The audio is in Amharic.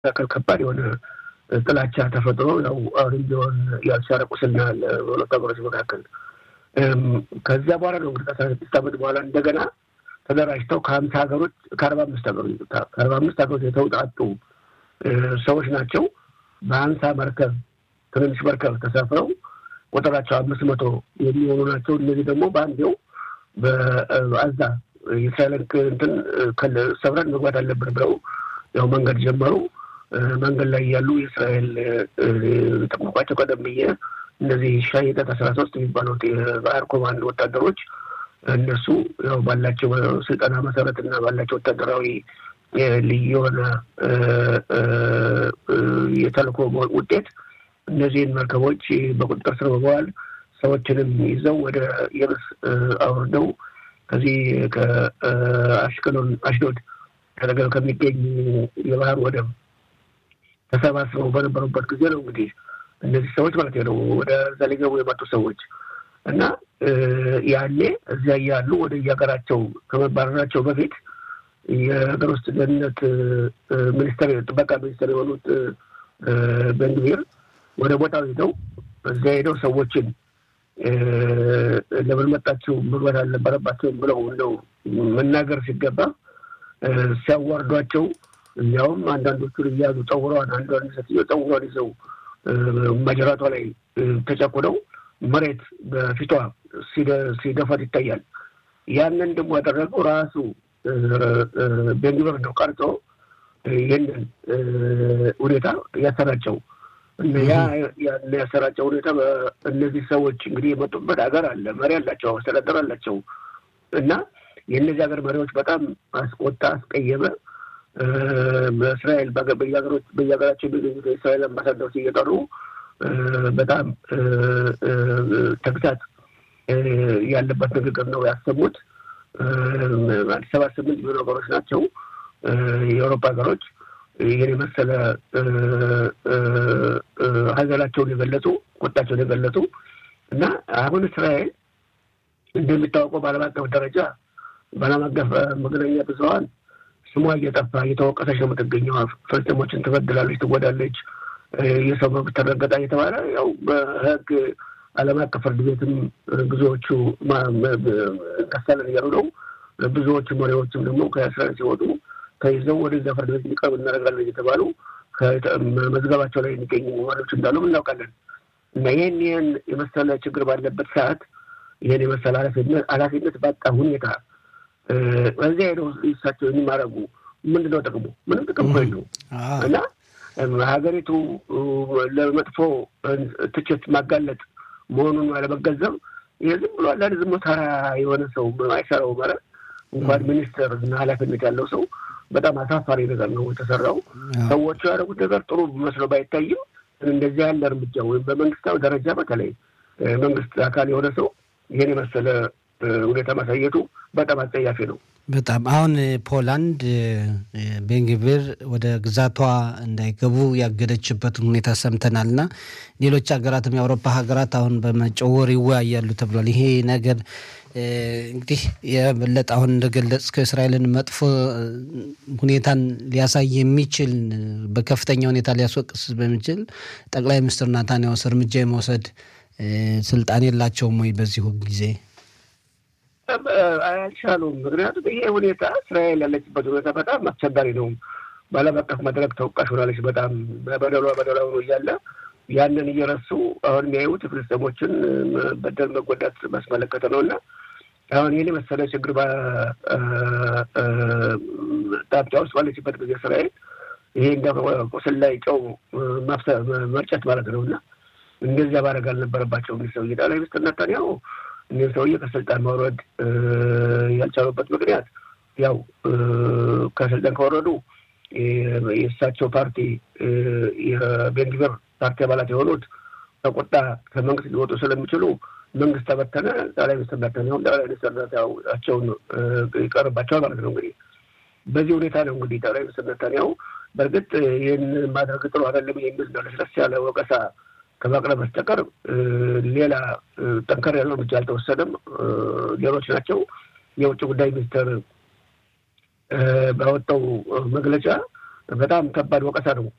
መካከል ከባድ የሆነ ጥላቻ ተፈጥሮ ያው አሁንም ቢሆን ያልቻለ ቁስልና በሁለቱ ሀገሮች መካከል ከዚያ በኋላ ነው እንግዲህ ከአስራ ስድስት ዓመት በኋላ እንደገና ተደራጅተው ከሀምሳ ሀገሮች ከአርባ አምስት ሀገሮች ከአርባ አምስት ሀገሮች የተውጣጡ ሰዎች ናቸው በሀምሳ መርከብ ትንንሽ መርከብ ተሳፍረው ቁጥራቸው አምስት መቶ የሚሆኑ ናቸው። እነዚህ ደግሞ በአንዴው በአዛ የእስራኤልን እንትን ሰብረን መግባት አለብን ብለው ያው መንገድ ጀመሩ። መንገድ ላይ ያሉ የእስራኤል ጠቁቋቸው ቀደም ብዬ እነዚህ ሻይጠት አስራ ሶስት የሚባሉት የባህር ኮማንድ ወታደሮች እነሱ ያው ባላቸው ስልጠና መሰረት እና ባላቸው ወታደራዊ ልዩ የሆነ የተልእኮ ውጤት እነዚህን መርከቦች በቁጥጥር ስር በመዋል ሰዎችንም ይዘው ወደ የብስ አውርደው ከዚህ ከአሽቀሎን አሽዶድ አጠገብ ከሚገኝ የባህር ወደብ ተሰባስበው በነበሩበት ጊዜ ነው እንግዲህ እነዚህ ሰዎች ማለት ነው ወደ እዛ ሊገቡ የመጡ ሰዎች እና ያኔ እዚያ እያሉ ወደ የሀገራቸው ከመባረራቸው በፊት የሀገር ውስጥ ደህንነት ሚኒስትር ጥበቃ ሚኒስትር የሆኑት ቤንግቪር ወደ ቦታው ሄደው እዚያ ሄደው ሰዎችን ለምን መጣችሁ መግባት አልነበረባቸውም ብለው እንደው መናገር ሲገባ ሲያዋርዷቸው እንዲያውም አንዳንዶቹን እያሉ ጠውረዋን አንዷን ሴትዮ ጠውሯን ይዘው ማጀራቷ ላይ ተጨቁነው መሬት በፊቷ ሲደፋት ይታያል። ያንን ደግሞ ያደረገው ራሱ ቤንግቪር ነው ቀርጾ ይህንን ሁኔታ ያሰራጨው ያ ያሰራጨው ሁኔታ እነዚህ ሰዎች እንግዲህ የመጡበት ሀገር አለ፣ መሪ አላቸው፣ አስተዳደር አላቸው እና የእነዚህ ሀገር መሪዎች በጣም አስቆጣ፣ አስቀየመ። በእስራኤል በየሀገሮች በየሀገራቸው የሚገኙት የእስራኤል አምባሳደሮች እየጠሩ በጣም ተግሳት ያለበት ንግግር ነው ያሰሙት። አዲስ ሰባ ስምንት የሚሆኑ ሀገሮች ናቸው የአውሮፓ ሀገሮች ይህን የመሰለ ሀዘናቸውን የገለጹ ቁጣቸውን የገለጹ እና አሁን እስራኤል እንደሚታወቀው በዓለም አቀፍ ደረጃ በዓለም አቀፍ መገናኛ ብዙኃን ስሟ እየጠፋ እየተወቀሰች ነው የምትገኘው። ፍልስጤሞችን ትበድላለች፣ ትጎዳለች፣ የሰው መብት ተረገጣ እየተባለ ያው በህግ ዓለም አቀፍ ፍርድ ቤትም ብዙዎቹ ከሳለን እያሉ ነው። ብዙዎቹ መሪዎችም ደግሞ ከእስራኤል ሲወጡ ተይዘው ወደዚያ ፍርድ ቤት እንዲቀርቡ እናደርጋለን እየተባሉ መዝገባቸው ላይ የሚገኙ መሪዎች እንዳሉም እናውቃለን። እና ይህን ይህን የመሰለ ችግር ባለበት ሰዓት ይህን የመሰለ ኃላፊነት ባጣ ሁኔታ በዚያ ሄደው እሳቸው የሚማረጉ ምንድን ነው ጥቅሙ? ምንም ጥቅም እኮ የለውም። እና ሀገሪቱ ለመጥፎ ትችት ማጋለጥ መሆኑን አለመገንዘብ ይህ ዝም ብሎ አንዳንድ ዝም ተራ የሆነ ሰው አይሰራው ማለት እንኳን ሚኒስትር እና ኃላፊነት ያለው ሰው በጣም አሳፋሪ ነገር ነው የተሰራው። ሰዎቹ ያደረጉት ነገር ጥሩ መስሎ ባይታይም እንደዚህ ያለ እርምጃ ወይም በመንግስታዊ ደረጃ በተለይ መንግስት አካል የሆነ ሰው ይህን የመሰለ ሁኔታ ማሳየቱ በጣም አጸያፊ ነው። በጣም አሁን ፖላንድ ቤንግቪር ወደ ግዛቷ እንዳይገቡ ያገደችበትን ሁኔታ ሰምተናል እና ሌሎች ሀገራትም የአውሮፓ ሀገራት አሁን በመጪው ወር ይወያያሉ ተብሏል። ይሄ ነገር እንግዲህ የበለጠ አሁን እንደገለጽ ከእስራኤልን መጥፎ ሁኔታን ሊያሳይ የሚችል በከፍተኛ ሁኔታ ሊያስወቅስ በሚችል ጠቅላይ ሚኒስትር ናታንያሁስ እርምጃ የመውሰድ ስልጣን የላቸውም ወይ በዚሁ ጊዜ? አልቻሉም። ምክንያቱም ይሄ ሁኔታ እስራኤል ያለችበት ሁኔታ በጣም አስቸጋሪ ነው። በዓለም አቀፍ መድረክ ተወቃሽ ሆናለች። በጣም በበደሏ በደሏ ሆኖ እያለ ያንን እየረሱ አሁን የሚያዩት ፍልስጤሞችን በደል መጎዳት ማስመለከተ ነው እና አሁን ይህን የመሰለ ችግር ጣብጫ ውስጥ ባለችበት ጊዜ እስራኤል ይሄ እንደ ቁስል ላይ ጨው መርጨት ማለት ነው እና እንደዚያ ማድረግ አልነበረባቸው። እንግዲህ ሰውዬ ጠቅላይ ሚኒስትር ኔታንያሁ እኒህ ሰውዬ ከስልጣን ማውረድ ያልቻሉበት ምክንያት ያው ከስልጣን ከወረዱ የእሳቸው ፓርቲ የቤንግቪር ፓርቲ አባላት የሆኑት በቁጣ ከመንግስት ሊወጡ ስለሚችሉ መንግስት ተበተነ። ጠቅላይ ሚኒስትር ኔታንያሁም ጠቅላይ ሚኒስትር ኔታንያሁን ይቀርባቸዋል ማለት ነው። እንግዲህ በዚህ ሁኔታ ነው እንግዲህ ጠቅላይ ሚኒስትር ኔታንያሁ በእርግጥ ይህን ማድረግ ጥሩ አይደለም የሚል ለስለስ ያለ ወቀሳ ከማቅረብ በስተቀር ሌላ ጠንከር ያለው እርምጃ አልተወሰደም። ሌሎች ናቸው። የውጭ ጉዳይ ሚኒስትር ባወጣው መግለጫ በጣም ከባድ ወቀሳ ነው